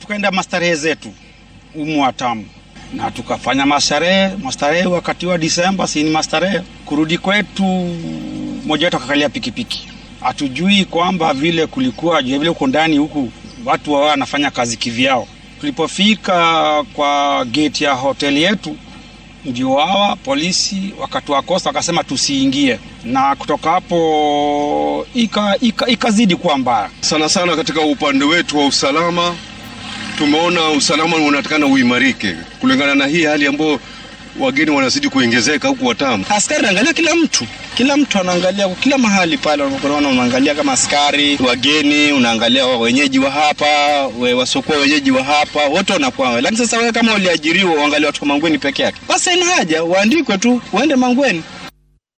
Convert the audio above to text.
tukaenda mastarehe zetu umu Watamu na tukafanya mastarehe mastarehe. Wakati wa Disemba si ni mastarehe. Kurudi kwetu, mmoja wetu akakalia pikipiki, hatujui kwamba vile kulikuwa vile huko ndani huku watu wao wanafanya kazi kivyao. Tulipofika kwa gate ya hoteli yetu, ndio hawa polisi wakatuakosa, wakasema tusiingie, na kutoka hapo ikazidi ika, ika kuwa mbaya sana sana. Katika upande wetu wa usalama, tumeona usalama unatakana uimarike kulingana na hii hali ambayo wageni wanazidi kuongezeka huku Watamu. Askari anaangalia kila mtu, kila mtu anaangalia kila mahali pale unapokuwa unaangalia kama askari, wageni, unaangalia wenyeji wa hapa, we wasiokuwa wenyeji wa hapa, wote wanakuwa. Lakini sasa wewe kama uliajiriwa uangalie watu wa Mangweni peke yake, basi ina haja uandikwe tu uende Mangweni.